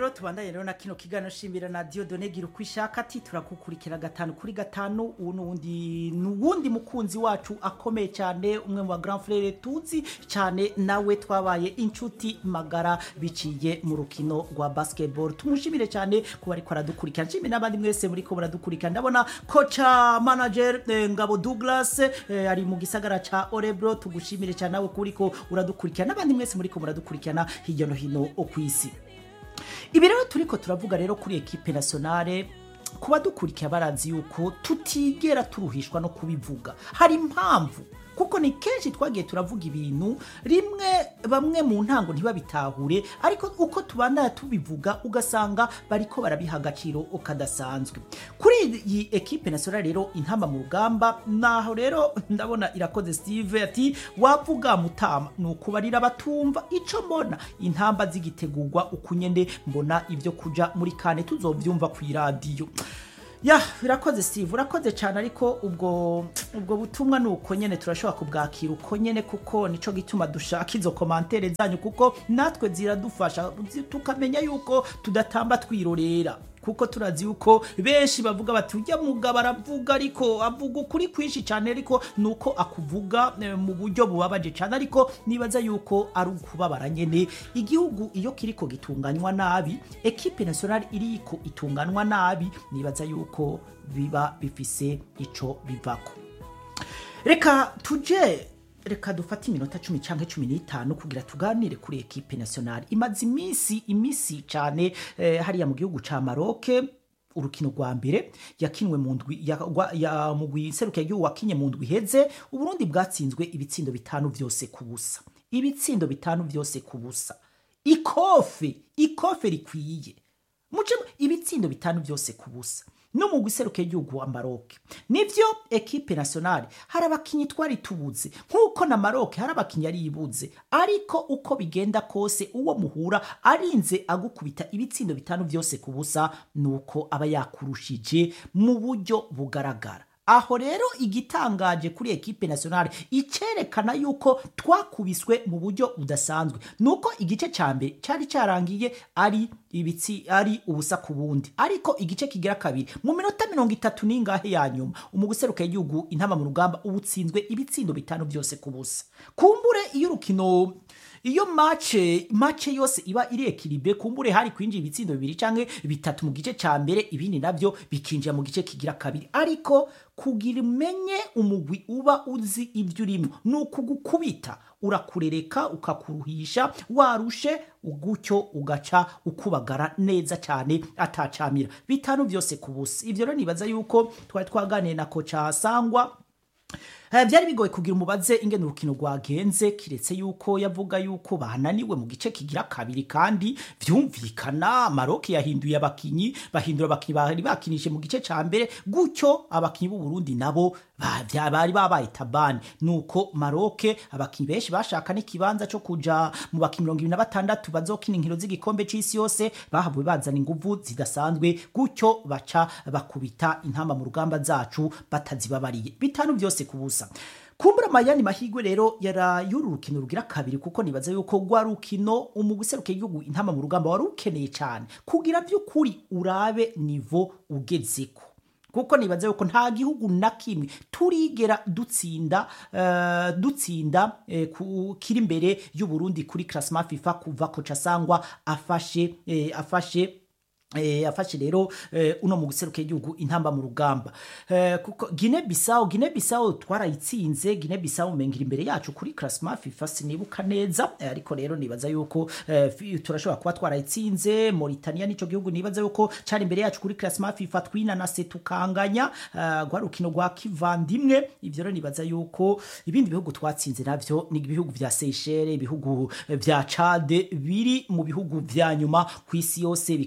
rero tubandanye rero na kino kiganiro shimbira na Dieudonne gira uko ishaka ati turakukurikira gatanu kuri gatanu uwo nuwundi nuwundi mukunzi wacu akomeye cyane umwe mu ba grand frere tuzi cyane nawe twabaye inshuti magara biciye mu rukino rwa basketball tumushimire cyane kuba ariko aradukurikira nshimire n'abandi mwese muri ko baradukurikira ndabona kocha manager eh, Ngabo Douglas eh, ari mu gisagara ca Orebro tugushimire cyane nawe kuri ko uradukurikira n'abandi mwese muri ko muradukurikirana hirya no hino ku isi ibi rero turiko turavuga rero kuri ekipe nationale kuba dukurikiye barazi yuko tutigera turuhishwa no kubivuga hari impamvu kuko ni kenshi twagiye turavuga ibintu rimwe bamwe mu ntango ntibabitahure ariko uko tubandana tubivuga ugasanga bariko barabiha agaciro kadasanzwe kuri iyi ekipe nationale rero intamba mu rugamba naho rero ndabona irakoze steve ati wavuga mutama ni ukubarira batumva ico mbona intamba zigitegurwa ukunyene mbona ibyo kuja muri kane tuzovyumva ku iradiyo ya birakoze steve urakoze cyane ariko ubwo ubwo butumwa ni uko nyene turashobora kubwakira uko nyene kuko nico gituma dushaka izo komantere zanyu kuko natwe ziradufasha zi- tukamenya yuko tudatamba twirorera kuko turazi yuko benshi bavuga bati ujya mugabo aravuga ariko avuga ukuri kwinshi cyane ariko nuko akuvuga eh, mu buryo bubabaje cyane ariko nibaza yuko ari ukubabara nyene igihugu iyo kiriko gitunganywa nabi ekipe nationale iriko itunganywa nabi nibaza yuko biba bifise ico bivako reka tuje reka dufate iminota cumi cyangwa cumi n'itanu kugira tuganire kuri ekipe nationale imaze iminsi iminsi cyane eh, hariya mu gihugu ca maroke urukino rwa mbere yakinwe mu ndwi ya, gwa- ya mugwi serukiye igihugu wakinye mu ndwi iheze uburundi bwatsinzwe ibitsindo bitanu vyose ku busa ibitsindo bitanu vyose ku busa ikofe ikofe rikwiye muce ibitsindo bitanu byose ku busa no mu guseruka igihugu wa Maroc nivyo ekipe nationale hari abakinyi twari tubuze nk'uko na Maroc hari abakinyi yari yibuze ariko uko bigenda kose uwo muhura arinze agukubita ibitsindo bitanu byose ku busa nuko aba yakurushije mu buryo bugaragara aho rero igitangaje kuri ekipe nationale icerekana yuko twakubiswe mu buryo budasanzwe nuko igice ca mbere cari carangiye ari ibitsi ari ubusa ku bundi ariko igice kigira kabiri mu minota mirongo itatu n'ingahe ya nyuma umuguseruka y'igihugu intama mu rugamba ubutsinzwe ibitsindo bitanu byose ku busa kumbure iyo urukino iyo mace mace yose iba iri ekilibre kumbure hari kwinjira ibitsindo bibiri canke bitatu mu gice ca mbere ibindi navyo bikinjira mu gice kigira kabiri ariko kugira umenye umugwi uba uzi ivyo urimo ni ukugukubita urakurereka ukakuruhisha warushe gutyo ugaca ukubagara neza cyane atacamira bitanu vyose ku busa ivyo rero nibaza yuko twari twaganiye na koca sangwa Eh, byari bigoye kugira umubaze ingene urukino rwagenze kiretse yuko yavuga yuko bananiwe mu gice kigira kabiri kandi vyumvikana Maroc yahinduye abakinyi bahindura abakinyi bari bakinije mu gice ca mbere gutyo abakinyi b'u Burundi nabo ba- vya- bari babaye tabani nuko Maroc abakinyi benshi bashaka n'ikibanza cyo kuja mu bakinyi mirongo ibiri na batandatu bazokina inkino z'igikombe c'isi yose bahavuye bazana inguvu zidasanzwe gutyo baca bakubita intamba mu rugamba zacu batazibabariye bitanu byose ku busa kumbura mayani mahigwe rero yara y'uru rukino rugira kabiri kuko nibaza yuko rwa rukino umugwi userukiye igihugu intama mu rugamba wari ukeneye cyane kugira by'ukuri urabe nivo ugezeko kuko nibaza yuko nta gihugu na kimwe turigera dutsinda eh, dutsinda eh, ku- kiri imbere y'u Burundi kuri classement FIFA kuva koca sangwa afashe eh, afashe Eh, afashe rero eh, uno mu guseruka igihugu intamba mu rugamba eh, kuko Guinea Bissau Guinea Bissau twarayitsinze Guinea Bissau mengira imbere yacu kuri classement FIFA sinibuka neza eh, ariko rero nibaza yuko eh, fi- turashobora kuba twarayitsinze Mauritania nico gihugu nibaza yuko cari imbere yacu kuri classement FIFA twinanase tukanganya eh, rwa rukino rwa kivandimwe ivyo rero nibaza yuko ibindi bihugu twatsinze navyo ni ibihugu vya Seychelles ibihugu eh, vya Chad biri mu bihugu vya nyuma ku isi yose bikaza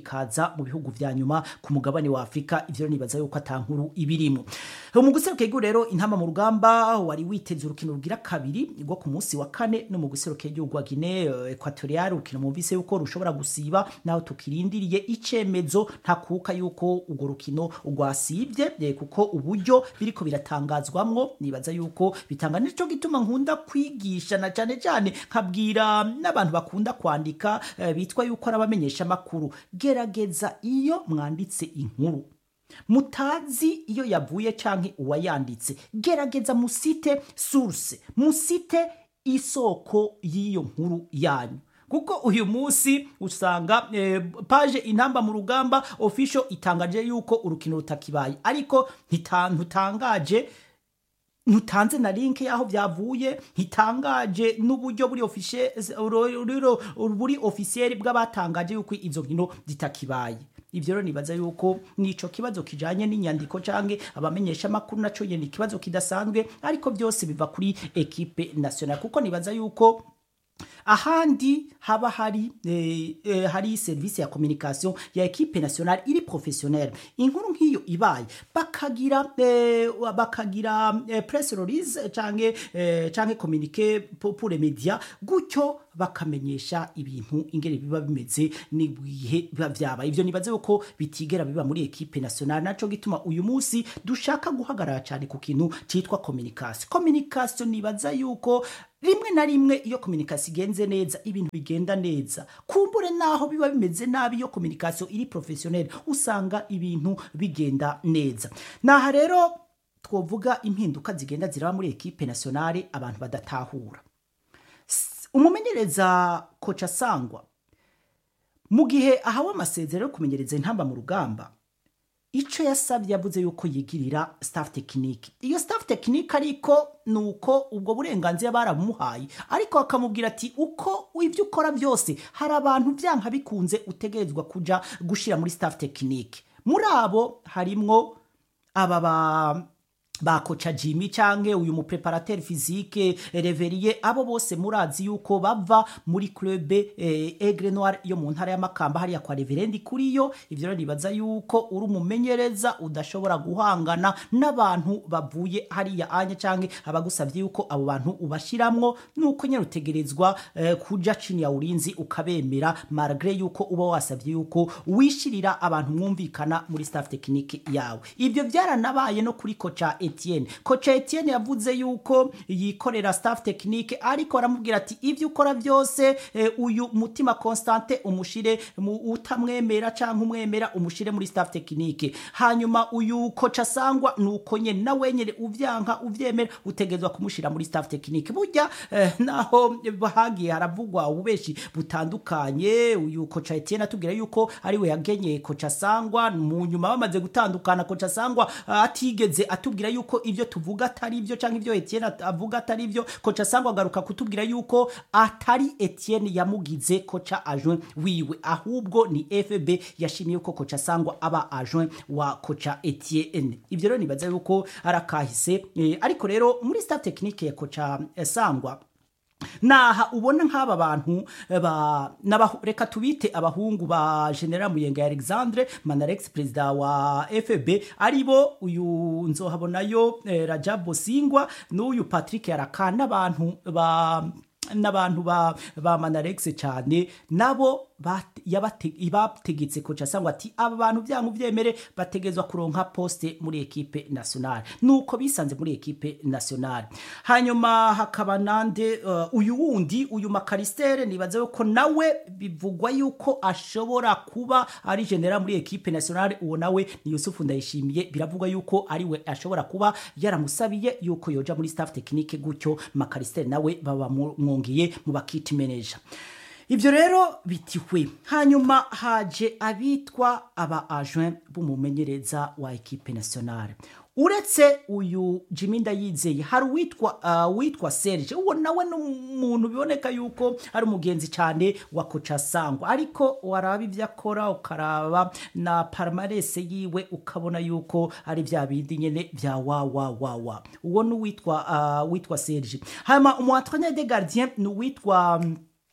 kuza mu bihugu vya nyuma ku mugabane wa Afrika ivyo nibaza yuko atankuru ibirimo mu guseruka igihugu rero intama mu rugamba wari witeze urukino rugira kabiri rwo ku munsi wa kane no mu guseruka igihugu wa Guinea Equatorial urukino mumvise yuko rushobora gusiba naho tukirindiriye icemezo ntakuka yuko urwo rukino rwasibye kuko uburyo biriko biratangazwamwo nibaza yuko bitanga nico gituma nkunda kwigisha na cyane cyane nkabwira n'abantu bakunda kwandika eh, bitwa yuko ari abamenyesha makuru gerageza iyo mwanditse inkuru mutazi iyo yavuye canke uwayanditse gerageza musite source musite isoko y'iyo nkuru yanyu kuko uyu munsi usanga eh, paje intamba mu rugamba official itangaje yuko urukino rutakibaye ariko ntutangaje ntutanze na link yaho byavuye ntitangaje n'uburyo buri officiel buri officiel bw'abatangaje yuko izo nkino zitakibaye ivyo rero nibaza yuko nico kibazo kijanye n'inyandiko canke abamenyesha makuru naco nyene ikibazo kidasanzwe ariko byose biva kuri equipe nationale kuko nibaza yuko ahandi haba hari eh, eh, hari service ya communication ya equipe nationale iri professionnelle inkuru nk'iyo ibaye bakagira eh, bakagira eh, press release canke eh, canke communiqué pour, pour les médias gutyo bakamenyesha ibintu ingene biba bimeze n'ibihe biba vyabaye ivyo nibaze yuko bitigera biba muri equipe nationale naco gituma uyu munsi dushaka guhagarara cyane ku kintu citwa communication communication nibaza yuko rimwe na rimwe iyo communication igenze neza ibintu bigenda neza kumbure naho biba bimeze nabi iyo communication iri professionnel usanga ibintu bigenda neza naha rero twovuga impinduka zigenda ziraba muri equipe nationale abantu badatahura umumenyereza koca sangwa mu gihe ahawe amasezerano yo kumenyereza intamba mu rugamba icyo yasabye yavuze yuko yigirira staff tekinike iyo staff tekinike ariko ni uko ubwo burenganzira barabumuhaye ariko bakamubwira ati uko ibyo ukora byose hari abantu byanka bikunze utegerezwa kuja gushyira muri staff tekinike muri abo harimwo aba ba ba koca Jimmy canke uyu mu preparateur physique Reverier abo bose murazi yuko bava muri club eh, Aigle Noir yo mu ntara y'amakamba hariya kwa Reverendi kuri yo ivyo rero nibaza yuko uri umumenyereza udashobora guhangana n'abantu bavuye hariya anya canke abagusavye yuko abo bantu ubashiramwo nuko nyene utegerezwa eh, kuja chini ya ulinzi ukabemera malgré yuko uba wasavye yuko wishirira abantu mwumvikana muri staff technique yawe ivyo byaranabaye no kuri koca Etienne koca Etienne yavuze yuko yikorera staff technique ariko aramubwira ati ivyo ukora byose eh, uyu mutima constante umushire utamwemera canke umwemera umushire muri staff technique hanyuma uyu koca sangwa nuko nyene na wenyene uvyanka uvyemera utegezwa kumushira muri staff technique burya eh, naho hagiye haravugwa ububeshi butandukanye uyu koca Etienne atubwira yuko ari we yagenye koca sangwa mu nyuma bamaze gutandukana koca sangwa uh, atigeze atubwira yuko ivyo tuvuga atari ivyo canke ivyo Etienne avuga atari ivyo koca sangwa agaruka kutubwira yuko atari Etienne yamugize koca adjoint wiwe ahubwo ni FB yashimiye ko koca sangwa aba adjoint wa koca Etienne ivyo rero nibaza yuko arakahise eh, ariko rero muri staff technique ya koca eh, sangwa naha ubona nk'aba bantu ba reka tubite abahungu ba general muyenga alexandre manarex perezida wa fb aribo uyu nzohabonayo eh, rajab singwa n'uyu patrick yaraka n'abantu ba n'abantu ba ba manarex cyane nabo bategetse koca sangwa ati aba bantu byangu byemere bategezwa kuronka poste muri ekipe nationale nuko bisanze muri ekipe nationale hanyuma hakaba nande uh, uyu wundi uyu makaristere nibaze yuko nawe bivugwa yuko ashobora kuba ari general muri ekipe nationale uwo nawe ni Yusufu ndayishimiye biravugwa yuko ari we ashobora kuba yaramusabiye yuko yoja muri staff technique gutyo makaristere nawe baba mwongiye mu bakiti manager ivyo rero bitihwe hanyuma haje abitwa aba agent b'umumenyereza wa ekipe nationale uretse uyu Jimmy Ndayizeye hari witwa uh, witwa Serge uwo nawe n'umuntu biboneka yuko ari umugenzi cyane wa koca sangwa ariko waraba ivyo akora ukaraba na palmarès yiwe ukabona yuko ari vya bindi nyene vya wa wa wa wa uwo n'uwitwa uh, witwa Serge hama umu entraîneur de gardien n'uwitwa um,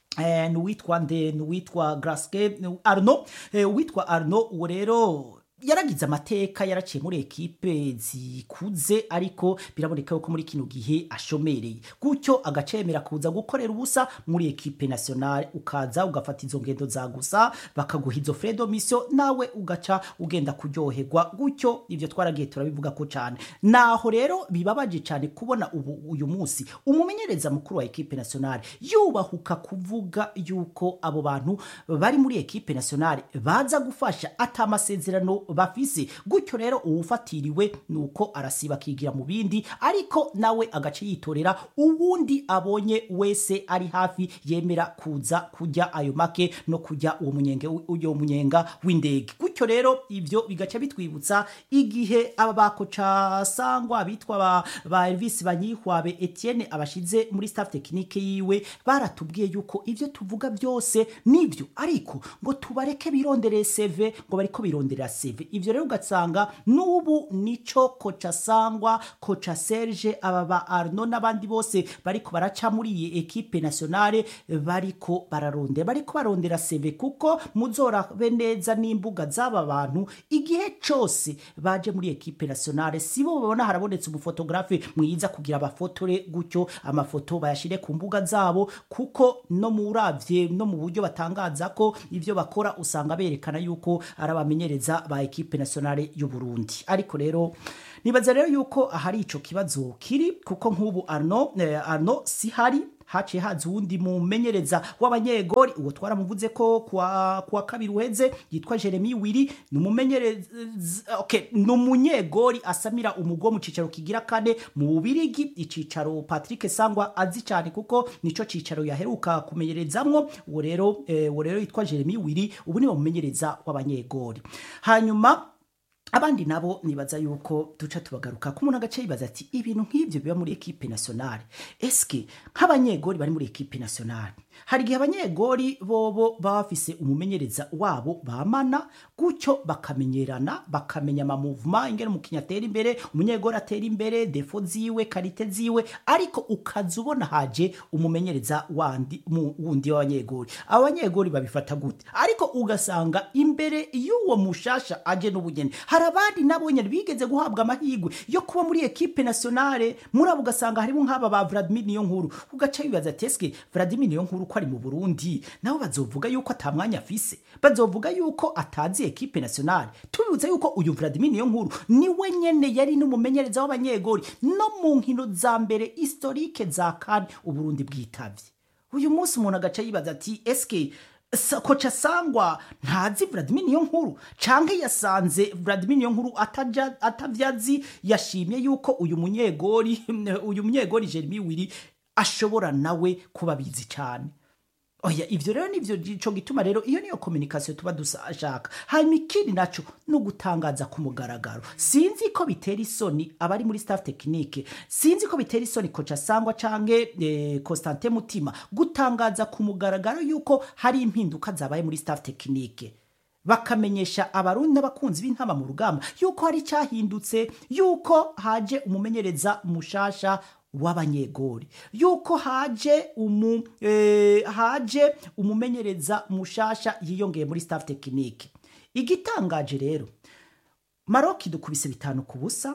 eh, nuwitwa nde nuwitwa graske arno eh, uwitwa arno uwo rero yaragize amateka yaraciye muri ekipe zikuze ariko biraboneka yuko muri kino gihe ashomereye gutyo agacemera kuza gukorera ubusa muri ekipe nationale ukaza ugafata izo ngendo za gusa bakaguha izo fredo mission nawe ugaca ugenda kuryoherwa gutyo ivyo twaragiye turabivuga ko cyane naho rero bibabaje cyane kubona ubu uyu munsi umumenyereza mukuru wa ekipe nationale yubahuka kuvuga yuko abo bantu bari muri ekipe nationale baza gufasha ata amasezerano bafise gutyo rero uwufatiriwe nuko arasiba akigira mu bindi ariko nawe agace yitorera uwundi abonye wese ari hafi yemera kuza kujya ayo make no kujya uwo munyenge uyo munyenga w'indege gutyo rero ivyo bigaca bitwibutsa igihe aba bakoca sangwa bitwa ba, ba Elvis Banyihwabe Etienne abashize muri staff technique yiwe baratubwiye yuko ivyo tuvuga byose nivyo ariko ngo tubareke birondereye CV ngo bariko bironderera CV ivyo rero ugasanga n'ubu nico koca sangwa koca Serge aba ba Arno n'abandi bose bariko baraca muri iyi ekipe nationale bariko bararondera bariko barondera CV kuko muzorabe neza n'imbuga z'aba bantu igihe cose baje muri ekipe nationale sibo babona harabonetse umufotografe mwiza kugira abafotore gutyo amafoto bayashire ku mbuga zabo kuko no muravye no mu buryo batangaza ko ivyo bakora usanga berekana yuko ari abamenyereza ba ekipe nationale y'u Burundi ariko rero nibaza rero yuko ahari ico kibazo kiri kuko nk'ubu Arno eh, Arno si hari haciye haza uwundi mumenyereza w'abanyegori uwo twaramuvuze ko kwa, kwa kabiri uheze yitwa Jeremy Wiri ni umumenyereza okay, ni umunyegori asamira umugo mu cicaro kigira kane mu Bubirigi icicaro Patrick Sangwa azi cyane kuko nico cicaro yaheruka kumenyerezamwo uwo rero eh, uwo rero yitwa Jeremy Wiri ubu ni umumenyereza w'abanyegori hanyuma abandi nabo nibaza yuko duca tubagaruka ko umuntu agace yibaza ati ibintu nk'ibyo biba muri ekipe nationale eske nk'abanyegori bari muri ekipe nationale hari igihe abanyegori bobo baba bafise umumenyereza wabo bamana gutyo bakamenyerana bakamenya amamuvuma ingene umukinnyi atera imbere umunyegori atera imbere defo ziwe karite ziwe ariko ukaza ubona haje umumenyereza wandi mu- wundi w'abanyegori abanyegori babifata gute ariko ugasanga imbere y'uwo mushasha aje n'ubugeni hari abandi nabo nyene bigeze guhabwa amahirwe yo kuba muri ekipe nationale muri abo ugasanga harimo nk'aba ba Vladimir Niyonkuru ugaca wibaza ati eske Vladimir Niyonkuru ko ari mu Burundi nabo bazovuga yuko ata mwanya afise bazovuga yuko atazi ekipe nationale tubibutse yuko uyu Vladimir Niyonkuru niwe nyene yari n'umumenyereza w'abanyegori no mu nkino za mbere historique za kan Uburundi bwitavye uyu munsi umuntu agaca yibaza ati eske Sa- koca sangwa ntazi Vladimir niyo nkuru canke yasanze Vladimir niyo nkuru ataja atavyazi yashimye yuko uyu munyegori uyu munyegori Jeremy Wiri ashobora nawe kuba bizi cyane oya ivyo rero nivyo ico gituma rero iyo niyo communication tuba dushaka hanyuma ikindi naco no gutangaza ku mugaragaro sinzi ko bitera isoni abari muri staff technique sinzi ko bitera isoni koca sangwa canke eh, Constantin Mutima gutangaza ku mugaragaro yuko hari impinduka zabaye muri staff technique bakamenyesha abarundi n'abakunzi b'intama mu rugamba yuko hari cyahindutse yuko haje umumenyereza mushasha w'abanyegori yuko haje umu eh, haje umumenyereza mushasha yiyongeye muri staff technique igitangaje rero Maroc dukubise bitanu ku busa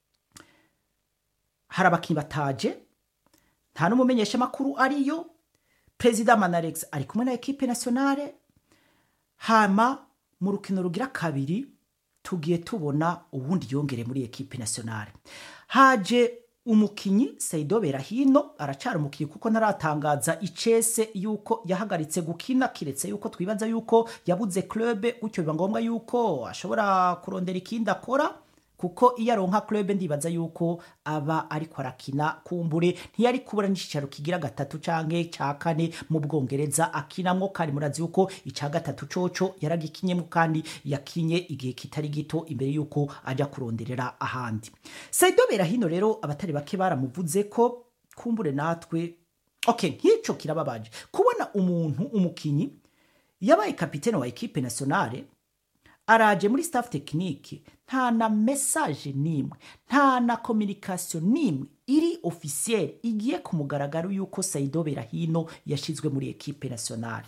hari abakinnyi bataje nta n'umumenyesha makuru ariyo perezida Manarex ari kumwe na ekipe nationale hama mu rukino rugira kabiri tugiye tubona ubundi yongere muri ekipe nationale haje umukinyi Saido Berahino aracara umukinyi kuko ntaratangaza icese yuko yahagaritse gukina kiretse yuko twibaza yuko yabuze club gutyo biba ngombwa yuko ashobora kurondera ikindi akora kuko iyo aronka club ndibaza yuko aba ariko arakina kumbure ntiyari kubura n'icicaro kigira gatatu canke ca kane mu bwongereza akinamwo kandi murazi yuko ica gatatu coco yaragikinyemwo kandi yakinye igihe kitari gito imbere yuko aja kuronderera ahandi Saido Berahino rero abatari bake baramuvuze ko kumbure natwe okay nk'ico kirababaje kubona umuntu umukinyi yabaye kapitene wa ekipe nationale araje muri staff tekinike nta na mesaje n'imwe nta na kominikasiyo n'imwe iri ofisiyeri igiye ku mugaragaro y'uko sayido berahino yashyizwe muri ekipe nasiyonari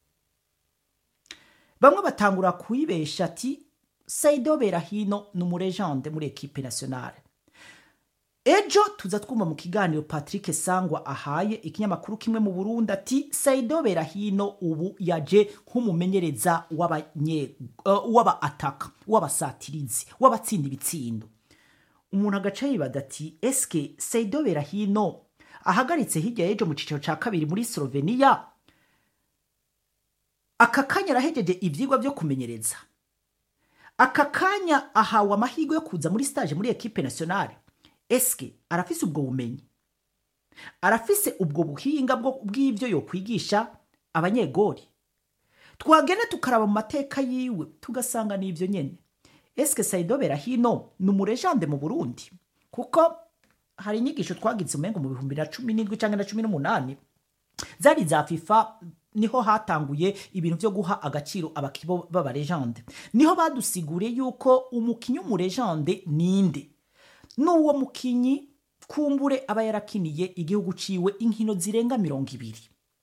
bamwe batangura kuyibesha ati sayido berahino ni umurejande muri ekipe nasiyonari ejo tuza twumva mu kiganiro patrick sangwa ahaye ikinyamakuru kimwe mu burundi ati sayido berahino ubu yaje nk'umumenyereza w'aba ataka w'abasatirizi w'abatsinda ibitsindo umuntu agaca yibada ati eske sayido berahino ahagaritse hirya y'ejo mu cyiciro cya kabiri muri slovenia aka kanya arahejeje ibyigwa byo kumenyereza aka kanya ahawe amahirwe yo kuza muri stage muri ekipe nasiyonari eske arafise ubwo bumenyi arafise ubwo buhinga bw'ibyo yokwigisha abanyegori twagenda tukaraba mu mateka yiwe tugasanga ni ibyo nyine eske sayido berahino ni umurejande mu burundi kuko hari inyigisho twagize umengo mu bihumbi na cumi n'indwi cyangwa na cumi n'umunani zari za fifa niho hatanguye ibintu byo guha agaciro abakibo b'abarejande niho badusiguriye yuko umukinnyi w'umurejande ninde n'uwo mukinnyi kumbure aba yarakiniye igihugu ciwe inkino zirenga mirongo ibiri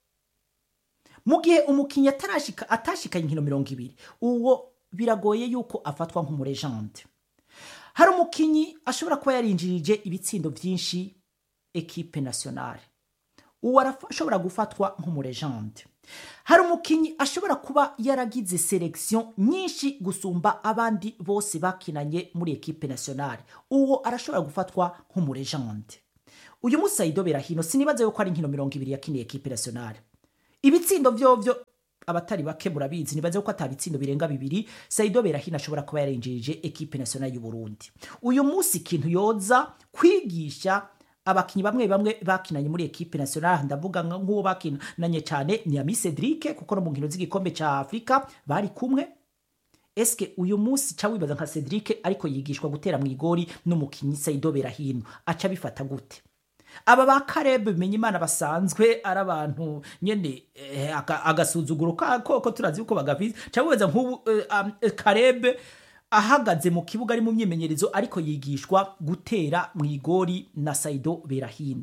mu gihe umukinnyi atashikanye inkino mirongo ibiri uwo biragoye yuko afatwa nk'umurejande hari umukinnyi ashobora kuba yarinjirije ibitsindo byinshi ekipe nasiyonari uwo arashobora gufatwa nk'umurejande hari umukinnyi ashobora kuba yaragize selekisiyo nyinshi gusumba abandi bose bakinanye muri ekipe nasiyonari uwo arashobora gufatwa nk'umurejande uyu munsi sayido berahino sinibaza yuko ari inkino mirongo ibiri yakiniye ekipe nasiyonari ibitsindo vyovyo abatari bake murabizi nibaze ko atabitsindo birenga bibiri sayido berahino ashobora kuba yarinjirije ekipe nasiyonari y'uburundi uyu munsi ikintu yoza kwigisha abakinnyi bamwe bamwe bakinanye muri ekipe nationale ndavuga nk'uwo bakinanye cyane ni ami Cedric kuko no mu nkino z'igikombe cya Afrika bari kumwe eske uyu munsi ca wibaza nka Cedric ariko yigishwa gutera mu igori n'umukinnyi Saido Berahino aca bifata gute aba ba Caleb bimenye imana basanzwe ari abantu nyene eh, agasuzuguro koko turazi uko bagafize ca wibaza nk'ubu eh, um, Caleb ahagaze mu kibuga ari mu myimenyerezo ariko yigishwa gutera mu igori na Saido Berahino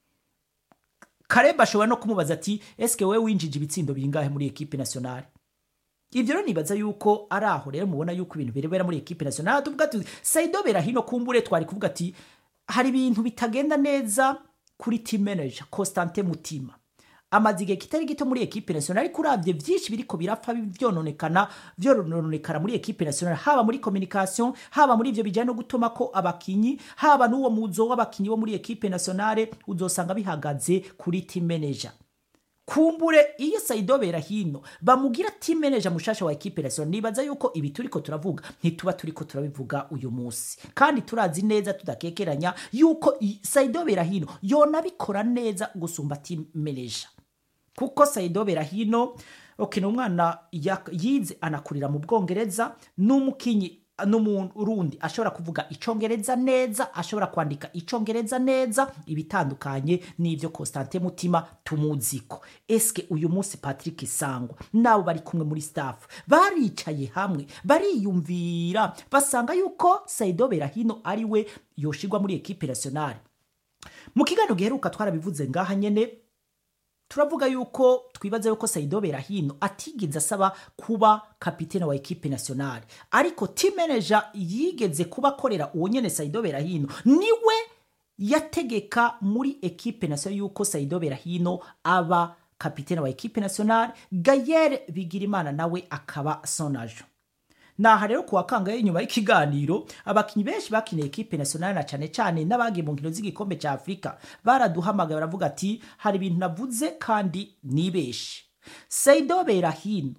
Kareba ashobora no kumubaza ati eske we winjije ibitsindo bingahe muri ekipe nationale Ivyo rero nibaza yuko ari aho rero mubona yuko ibintu birebera muri ekipe nationale tuvuga ati Saido Berahino kumbure twari kuvuga ati hari ibintu bitagenda neza kuri team manager Constantin Mutima amaze igihe kitari gito muri ekipe nationale ariko uravye vyinshi biriko birapfa vyononekana vyononekana muri ekipe nationale haba muri communication haba muri ivyo bijanye no gutuma ko abakinyi haba n'uwo muzo w'abakinyi bo muri ekipe nationale uzosanga bihagaze kuri team manager kumbure iyo Saido Berahino bamugira team manager mushasha wa ekipe nationale nibaza yuko ibi turiko turavuga ntituba turiko turabivuga uyu munsi kandi turazi neza tudakekeranya yuko Saido Berahino yonabikora neza gusumba team manager kuko Saido Berahino okay, umwana yize anakurira mu Bwongereza n'umukinyi n'umurundi ashobora kuvuga icongereza neza ashobora kwandika icongereza neza ibitandukanye n'ivyo Constantin Mutima tumuziko eske uyu munsi Patrick Sangwa nabo bari kumwe muri staff baricaye hamwe bariyumvira basanga yuko Saido Berahino ari we yoshirwa muri equipe nationale mu kiganiro giheruka twarabivuze ngaha nyene turavuga yuko twibaza yuko Saido Berahino atigeze asaba kuba kapitene wa ekipe nationale ariko team manager yigeze kuba akorera uwo nyene Saido Berahino niwe yategeka muri ekipe nationale yuko Saido Berahino aba kapitene wa ekipe nationale Gayer Bigirimana nawe akaba sonajo naha rero kuwa kangahe inyuma y'ikiganiro abakinyi benshi bakiniye ekipe nationale na cane cane n'abagiye mu nkino z'igikombe cya Afrika baraduhamagaye baravuga ati hari ibintu navuze kandi nibeshe Saido Berahino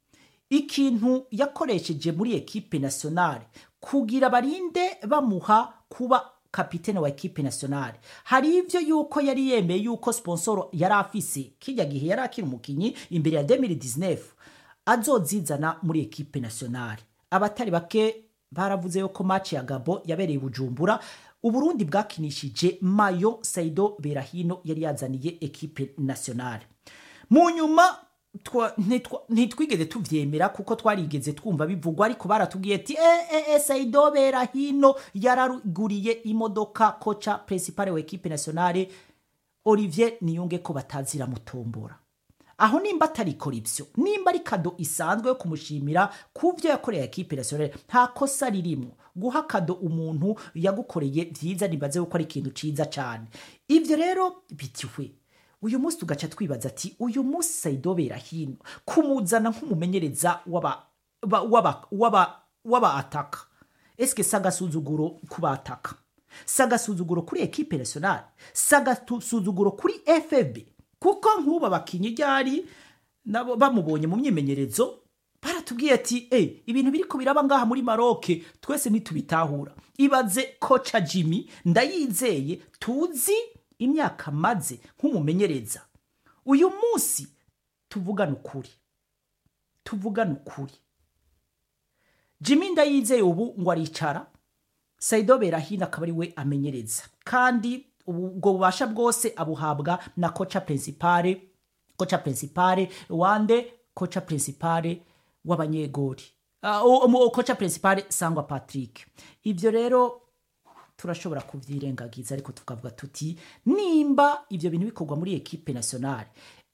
ikintu yakoresheje muri ekipe nationale kugira barinde bamuha kuba kapitene wa ekipe nationale hari ivyo yuko yari yemeye yuko sponsor yari afise kijya gihe yari akiri umukinyi imbere ya 2019 azozizana muri ekipe nationale abatari bake baravuze yuko match ya Gabo yabereye Bujumbura Uburundi bwakinishije Mayo Saido Berahino yari yazaniye ekipe nationale mu nyuma twa- ntitwa- ntitwigeze tuvyemera kuko twarigeze twumva bivugwa ariko baratubwiye ati e, e, e, saido bera hino yaraguriye imodoka koca principale wa equipe nationale olivier niyunge ko batazira mutombora aho nimba atarikora ibyo nimba ari kado isanzwe yo kumushimira ku byo yakoreye ekipe nationale nta kosa ririmo guha kado umuntu yagukoreye byiza nibaze ko ari ikintu cyiza cyane ibyo rero bitiwe uyu munsi tugaca twibaza ati uyu munsi sayidobera hino kumuzana nk'umumenyereza w'aba ba- w'aba- w'aba- w'abaataka esike si agasuzuguro ku bataka si agasuzuguro kuri ekipe nationale si agasuzuguro kuri fb kuko nk'ubu abakinnyi ryari nabo bamubonye mu myimenyerezo baratubwiye ati e ibintu biri ko biraba ngaha muri maroke twese ntitubitahura ibaze koca jimmy ndayizeye tuzi imyaka maze nk'umumenyereza uyu munsi tuvugane ukuri tuvugane ukuri jimmy ndayizeye ubu ngo aricara saido berahino akaba ari we amenyereza kandi ubu- ubwo bubasha bwose abuhabwa na koca principale koca principale wande koca principale w'abanyegori Ah, o- o- koca principale sangwa patrick ibyo rero turashobora kubyirengagiza ariko tukavuga tuti nimba ibyo bintu bikorwa muri ekipe nationale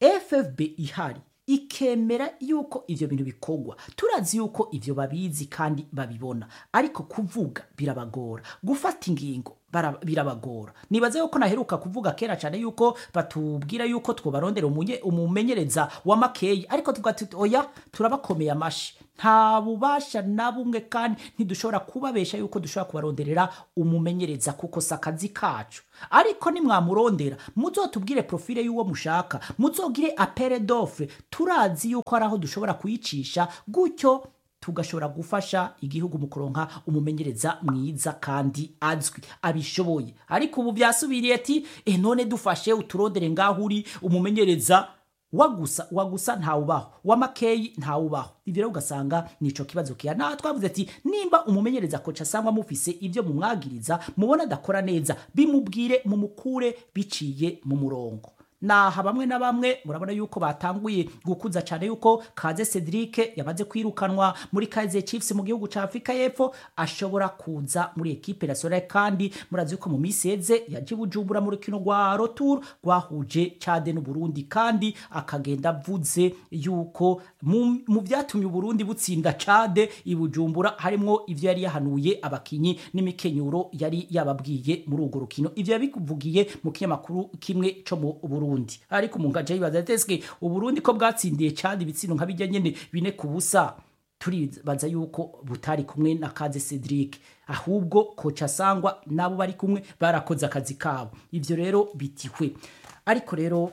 ffb ihari ikemera yuko ibyo bintu bikorwa turazi yuko ibyo babizi kandi babibona ariko kuvuga birabagora gufata ingingo bara- birabagora nibaze yuko naheruka kuvuga kera cyane yuko batubwira yuko twobarondera umunye- umumenyereza wa makeyi ariko tuvuga tuti oya turabakomeye amashi nta bubasha na bumwe kandi ntidushobora kubabesha yuko dushobora kubaronderera umumenyereza kuko si akazi kacu ariko nimwamurondera muzotubwire profile y'uwo mushaka muzogire apere dofre turazi yuko hari aho dushobora kuyicisha gutyo tugashobora gufasha igihugu mu kuronka umumenyereza mwiza kandi azwi abishoboye ariko ubu byasubiriye ati e none dufashe uturondere ngaho uri umumenyereza wagusa wagusa ntawubaho wamakeyi ntawubaho ibyo rero ugasanga nico kibazo kiya naho twavuze ati nimba umumenyereza koca asangwa mufise ibyo mumwagiriza mubona adakora neza bimubwire mumukure biciye mu murongo naha bamwe na bamwe murabona yuko batanguye gukuza cyane yuko kaze cedric yamaze kwirukanwa muri kaize chiefs mu gihugu cya afurika y'epfo ashobora kuza muri ekipe nationale kandi murazi yuko mu minsi yeze yaje i bujumbura mu rukino rwa rotour rwahuje cade n'uburundi kandi akagenda avuze yuko mu mu byatumye uburundi butsinda cade i bujumbura harimwo ivyo yari yahanuye abakinyi n'imikenyuro yari yababwiye muri urwo rukino ivyo yabivugiye mu kinyamakuru kimwe co mu burundi ariko umuntu aja yibaza ati eske uburundi ko bwatsindiye cade ibitsino nka bijya nyene bine ku busa turibaza yuko butari kumwe na kaze cedric ahubwo koca sangwa nabo bari kumwe barakoze akazi kabo ivyo rero bitihwe ariko rero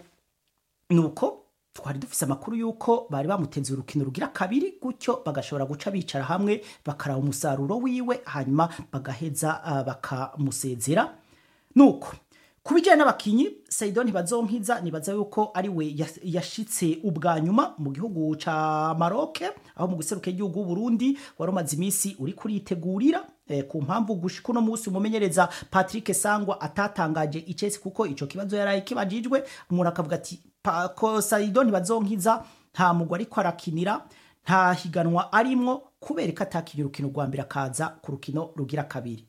nuko twari dufise amakuru yuko bari bamutenze urukino rugira kabiri gutyo bagashobora guca bicara hamwe bakaraba umusaruro wiwe hanyuma bagaheza uh, bakamusezera nuko ku bijyanye n'abakinyi saido ntibazonkiza nibaza yuko ari we yas- yashitse ubwa nyuma mu gihugu ca maroke aho mu guseruka igihugu Burundi wari umaze iminsi uri kuritegurira eh, ku mpamvu gushika uno munsi umumenyereza patrick sangwa atatangaje icesi kuko ico kibazo yaraye kibajijwe umuntu akavuga ati "Pa- ko saido ntibazonkiza nta mugwi ariko arakinira nta higanwa arimwo kubera ko atakinye urukino rwa mbere akaza ku rukino rugira kabiri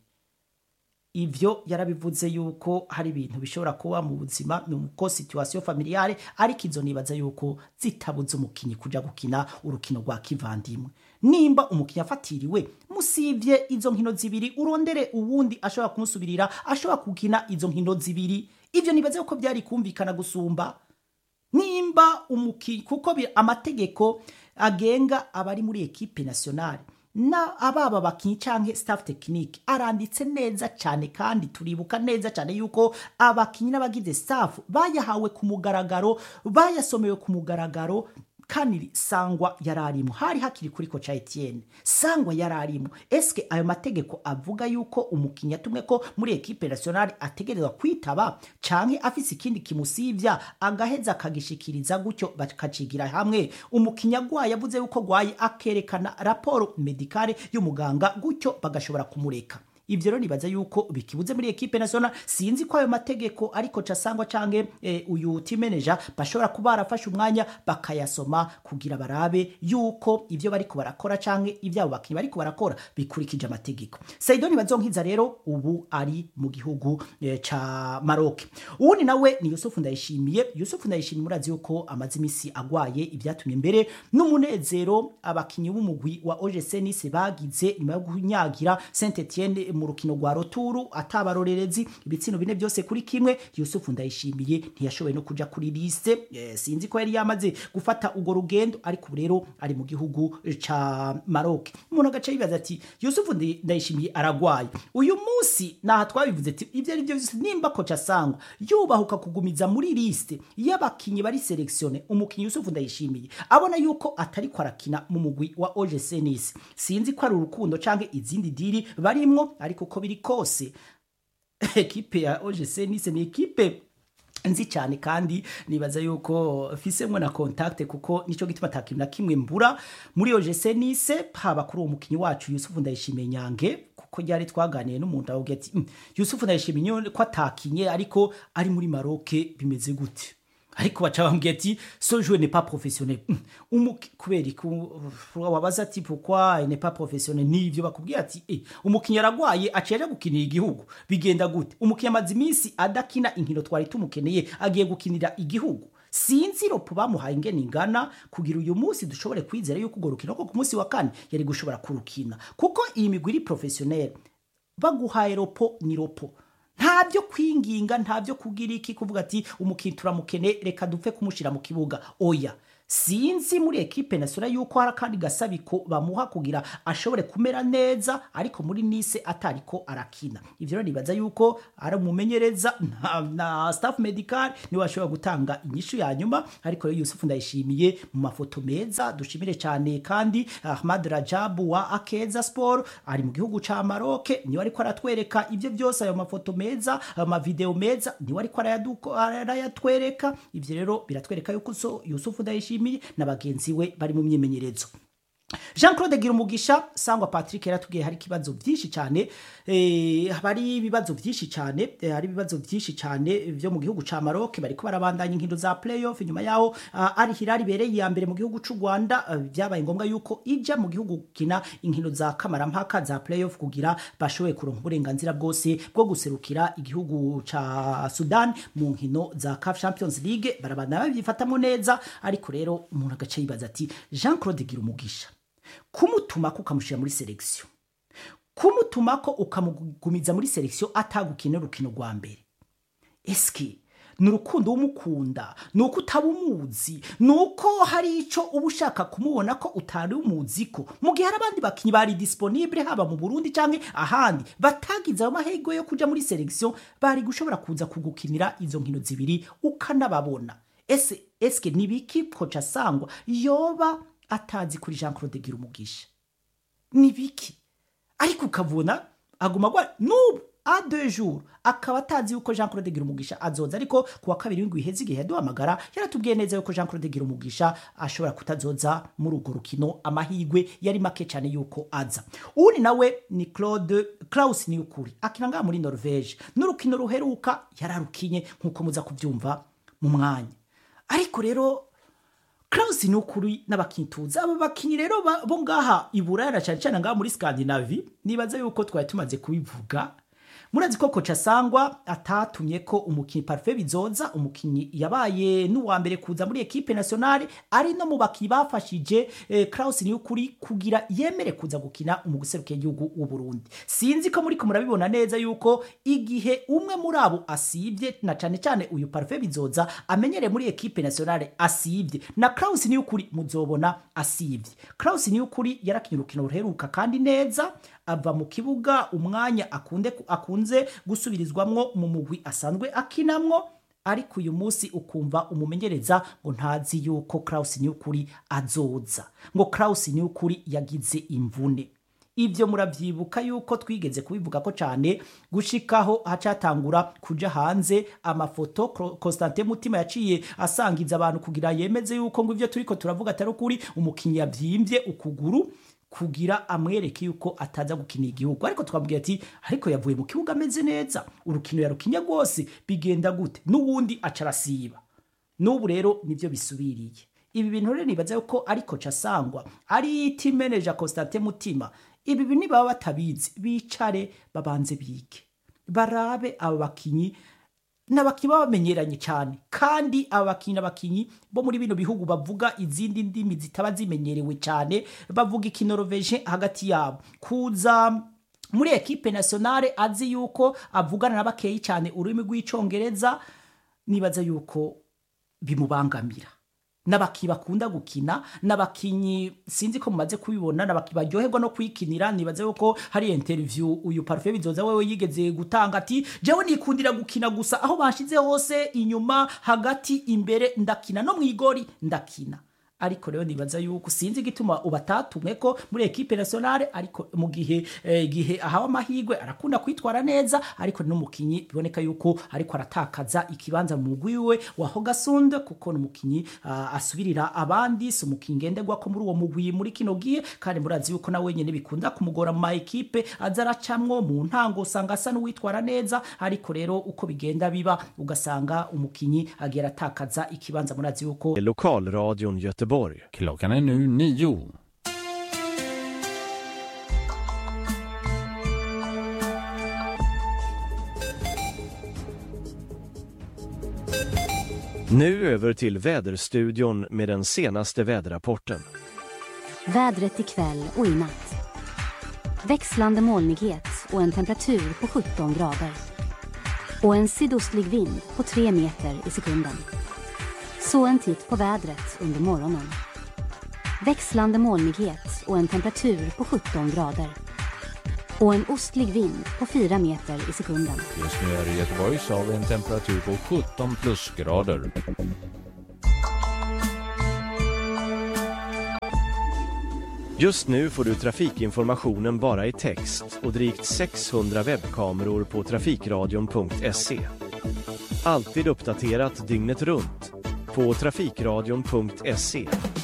ivyo yarabivuze yuko hari ibintu bishobora kuba mu buzima nuko situation familiale ariko izo nibaza yuko zitabuze umukinyi kuja gukina urukino rwa kivandimwe nimba umukinyi afatiriwe musivye izo nkino zibiri urondere uwundi ashobora kumusubirira ashobora gukina izo nkino zibiri ivyo nibaza yuko byari kumvikana gusumba nimba umuki kuko bi- amategeko agenga abari muri ekipe nationale na ababa bakinyi canke staff technique aranditse neza cyane kandi turibuka neza cyane yuko abakinyi n'abagize staff bayahawe ku mugaragaro bayasomewe ku mugaragaro kandi sangwa yararimo hari hakiri kuri koca Etienne sangwa yararimo eske ayo mategeko avuga yuko umukinnyi atumwe ko muri ekipe nationale ategerezwa kwitaba canke afise ikindi kimusivya agaheza akagishikiriza gutyo bakacigira hamwe umukinnyi agwaye avuze yuko gwaye akerekana raporo medikale y'umuganga gutyo bagashobora kumureka ivyo rero nibaza yuko bikibuze muri ekipe national sinzi ko ayo mategeko ariko casangwa canke eh, uyu team manager bashobora kuba barafashe umwanya bakayasoma kugira barabe yuko ivyo bariko barakora canke ivyabo bakinyi bariko barakora bikurikije amategeko Saidoni Bazonkiza rero ubu ari mu gihugu eh, ca Maroc uwundi nawe ni Yusuf Ndayishimiye Yusuf Ndayishimiye murazi yuko amaze imisi agwaye ibyatumye mbere n'umunezero abakinyi b'umugwi wa OGC Nice bagize nyuma yo kunyagira Saint Etienne mu rukino rwa roturu atabarorerezi ibitsino bine byose kuri kimwe Yusuf Ndayishimiye ntiyashoboye no kuja kuri liste eh, sinzi ko yari yamaze gufata ugo rugendo ariko ubu rero ari mu gihugu ca Maroc umuntu agace yibaza ati Yusuf Ndi- Ndayishimiye aragwaye uyu munsi naha twabivuze ati ivyo ari byo byose nimba koca sangwa yubahuka kugumiza muri liste y'abakinyi bari selectione umukinyi Yusuf Ndayishimiye abona yuko atari ko arakina mu mugwi wa OGC Nice sinzi ko ari urukundo canke izindi diri barimwo ariko uko biri kose ekipe ya OGC Nice ni ekipe nzi cyane kandi nibaza yuko fisemwe na contact kuko nico gituma atakintu na kimwe mbura muri OGC Nice haba kuri uwo mukinyi wacu Yusuf Ndayishimiye Nyange kuko ryari twaganiye n'umuntu avuga ati "Mm, Yusuf Ndayishimiye ko atakinye ariko ari muri Maroc bimeze gute ariko baca bambwiye ati so joueur n'est pas professionnel Mm, umuki kubera ko wabaza ati pourquoi il n'est pas professionnel nivyo bakubwiye ati eh, umukinnyi aragwaye aciye gukinira igihugu bigenda gute umukinnyi amaze iminsi adakina inkino twari tumukeneye agiye gukinira igihugu sinzi ropo bamuhaye ingene ingana kugira uyu munsi dushobore kwizera yuko urwo rukino ko ku munsi wa kane yari gushobora kurukina kuko iyi migwi iri professionnel baguhaye ropo ni ropo nta byo kwinginga nta byo kugira iki kuvuga ati umukinnyi turamukene reka dupfe kumushyira mu kibuga oya sinzi muri ekipe nasura yuko hari akandi gasabiko bamuha kugira ashobore kumera neza ariko muri nise atariko arakina ivyo rero nibaza yuko ari umumenyereza na, na staff medical niwe ashobora gutanga inyishu ya nyuma ariko rero Yusuf ndayishimiye mu mafoto meza dushimire cyane kandi Ahmad Rajabu wa Akeza Sport ari mu gihugu ca Maroc niwe ariko aratwereka ivyo byose ayo mafoto meza amavideo meza niwe ariko arayaduko- arayatwereka ivyo rero biratwereka yuko so Yusuf ndayishimiye na bagenzi we bari mu myimenyerezo jean claude gira umugisha sangwa patrick yaratubwiye hari ikibazo byinshi cyane eh, hari ibibazo byinshi cyane eh, hari ibibazo byinshi cyane byo mu gihugu ca maroc bariko barabandanya inkino za playoff nyuma yaho uh, ari hilal ibereye iya mbere mu gihugu c'u rwanda uh, byabaye ngombwa yuko ija mu gihugu gukina inkino za kamarampaka za playoff kugira bashoboye kuronka uburenganzira bwose bwo guserukira igihugu ca sudan mu nkino za caf champions league barabandanya babyifatamo neza ariko rero umuntu agace yibaza ati jean claude gira umugisha kumutumako ukamushyira muri selekisiyo kumutumako ukamugumiza muri selekisiyo atagukina urukino rwa mbere eske ni urukundo w'umukunda ni uko utaba umuzi ni uko hari icyo uba ushaka kumubona ko utari umuzi ko mu gihe hari abandi bakinnyi bari disponible haba mu burundi cyangwa ahandi batagize ayo mahirwe yo kujya muri selekisiyo bari gushobora kuza kugukinira izo nkino zibiri ukanababona ese eske ni biki koca sangwa yoba atazi kuri jean claude gira umugisha ni biki ariko ukabona aguma agwa n'ubu a deux jours akaba atazi yuko jean claude gira umugisha azoza ariko ku wa kabiri w'indwi iheze igihe yaduhamagara yaratubwiye neza yuko jean claude gira umugisha ashobora kutazoza muri urwo rukino amahirwe yari make cyane yuko aza uwundi nawe ni claude klaus ni ukuri akina ngaha muri norvege n'urukino ruheruka yararukinye nk'uko muza kubyumva mu mwanya ariko rero Klaus ni ukuri n'abakinyi tuzi aba bakinyi rero ba- bo ngaha i Buraya na cyane cyane ngaha muri Scandinavie nibaza yuko twari tumaze kubivuga murazi ko koca sangwa atatumye ko umukinyi Parfait Bizoza umukinyi yabaye n'uwa mbere kuza muri equipe nationale ari no mu bakinyi bafashije eh, Klaus ni ukuri kugira yemere kuza gukina umuguserukiye igihugu w'u Burundi sinzi ko muri ko murabibona neza yuko igihe umwe muri abo asivye na cyane cyane uyu Parfait Bizoza amenyere muri equipe nationale asivye na Klaus ni ukuri muzobona asivye Klaus ni ukuri yarakinye urukino ruheruka kandi neza ava mu kibuga umwanya akunde akunze gusubirizwamwo mu mugwi asanzwe akinamwo ariko uyu munsi ukumva umumenyereza ngo ntazi yuko Klaus ni ukuri azoza ngo Klaus ni ukuri yagize imvune ibyo murabyibuka yuko twigeze kubivuga ko cyane gushikaho hacatangura kuja hanze amafoto Cro- Constantin Mutima yaciye asangiza abantu kugira yemeze yuko ngo ivyo turiko turavuga atari ukuri umukinyi yabyimbye ukuguru kugira amwereke yuko ataza gukina igihugu ariko twabwira ati ariko yavuye mu kibuga ameze neza urukino yarukinye rwose bigenda gute n'uwundi aca arasiba n'ubu rero nibyo bisubiriye ibi bintu rero nibaza yuko ariko casangwa ari team manager Constantin Mutima ibi bintu nibaba batabizi bicare babanze bige barabe aba bakinyi n'abakinyi baba bamenyeranye cyane kandi aba bakinyi n'abakinyi bo muri bino bihugu bavuga izindi ndimi zitaba zimenyerewe cyane bavuga ikinoroveje hagati yabo kuza muri ekipe nationale azi yuko avugana na bakeyi cyane ururimi rw'icongereza nibaza yuko bimubangamira n'abakinyi bakunda gukina n'abakinyi sinzi ko mumaze kubibona n'abakinyi baryoherwa no kwikinira nibaze yuko hari interview uyu Parfait bizoza wewe yigeze gutanga ati jewe nikundira gukina gusa aho banshize hose inyuma hagati imbere ndakina no mwigori ndakina ariko rero nibaza yuko sinzi igituma ubatatumwe ko muri ekipe nationale ariko mu gihe eh, gihe ahawe amahirwe arakunda kwitwara neza ariko n'umukinyi biboneka yuko ariko aratakaza ikibanza mu mugwi wiwe wa Hogasunde kuko n'umukinyi uh, asubirira abandi si umukinyi ngenderwa ko muri uwo mugwi muri kino gihe kandi murazi yuko na wenyene bikunda kumugora mu ma ekipe aza aracamwo mu ntango usanga asa n'uwitwara neza ariko rero uko bigenda biba ugasanga umukinyi agera atakaza ikibanza murazi yuko Lokalradion Göteborg. Klockan är nu nio. Nu över till Väderstudion med den senaste väderrapporten. Vädret ikväll och i natt. Växlande molnighet och en temperatur på 17 grader. Och en sydostlig vind på 3 meter i sekunden. Så en titt på vädret under morgonen. Växlande molnighet och en temperatur på 17 grader. Och en ostlig vind på 4 meter i sekunden. Just nu är det i Göteborg så har vi en temperatur på 17 plusgrader. Just nu får du trafikinformationen bara i text och drygt 600 webbkameror på trafikradion.se. Alltid uppdaterat dygnet runt på trafikradion.se